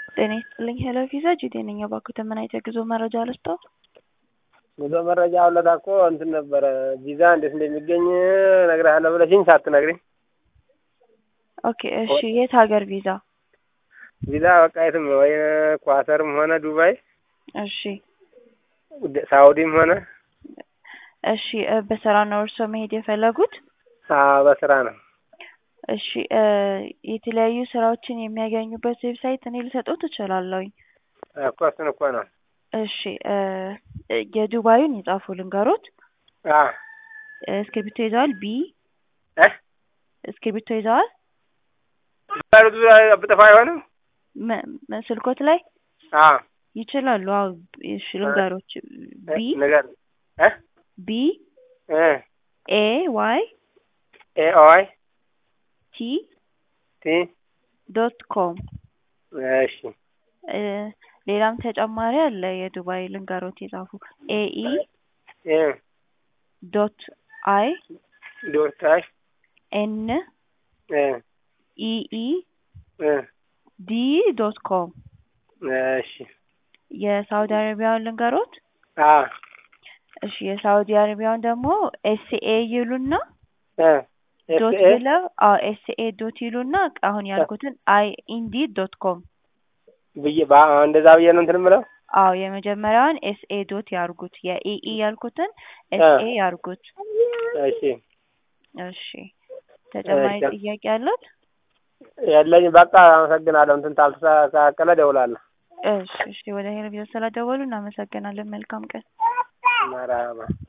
ጤና ይስጥልኝ ሄሎ ቪዛ ጂቴ ነኝ። እባክዎትን ምን አይነት የጉዞ መረጃ ልስጥዎ? ጉዞ መረጃ አውለታ እኮ እንትን ነበረ ቪዛ እንዴት እንደሚገኝ እነግርሃለሁ ብለሽኝ ሳትነግሪኝ። ኦኬ እሺ፣ የት ሀገር ቪዛ? ቪዛ በቃ የትም ወይ ኳተርም ሆነ ዱባይ፣ እሺ ሳውዲም ሆነ እሺ፣ እ በስራ ነው እርስዎ መሄድ የፈለጉት? አዎ በስራ ነው። እሺ እ የተለያዩ ስራዎችን የሚያገኙበት ዌብሳይት እኔ ልሰጥዎት እችላለሁኝ። እኮ እሱን እኮ ነው። እሺ እ የዱባዩን ይጻፉ ልንገሮት። አ እስክሪብቶ ይዘዋል? ቢ እ እስክሪብቶ ይዘዋል? ባሉት ብጠፋ አይሆንም? ም- ም- ስልኮት ላይ አ ይችላሉ? አዎ እሺ ልንገሮች። ቢ ነገር እ ቢ እ ኤ ዋይ ኤ ኦይ ቲ ቲ ዶት ኮም እሺ እ ሌላም ተጨማሪ አለ። የዱባይ ልንገሮት የጻፉ ኤኢ እ ዶት አይ ዶት አይ ኤን እ ኢኢ እ ዲ ዶት ኮም እሺ የሳውዲ አረቢያውን ልንገሮት። አ እሺ የሳውዲ አረቢያውን ደግሞ ኤስኤ ይሉና እ ዶት ኤስ ኤ ብለው አዎ ኤስኤ ዶት ይሉና አሁን ያልኩትን አይ ኢንዲድ ዶት ኮም ብዬ ባ እንደዛ ብዬ ነው እንትን የምለው። አዎ የመጀመሪያውን ኤስኤ ዶት ያርጉት። የኢኢ ያልኩትን ኤስኤ ያርጉት። እሺ እሺ ተጨማሪ እሺ። ጥያቄ አለት? የለኝ በቃ አመሰግናለሁ። እንትን ታልተስተካከለ እደውላለሁ። እሺ እሺ ወደ ሄሎ ቪዛ ስለደወሉ እናመሰግናለን። መልካም ቀን። መርሀባ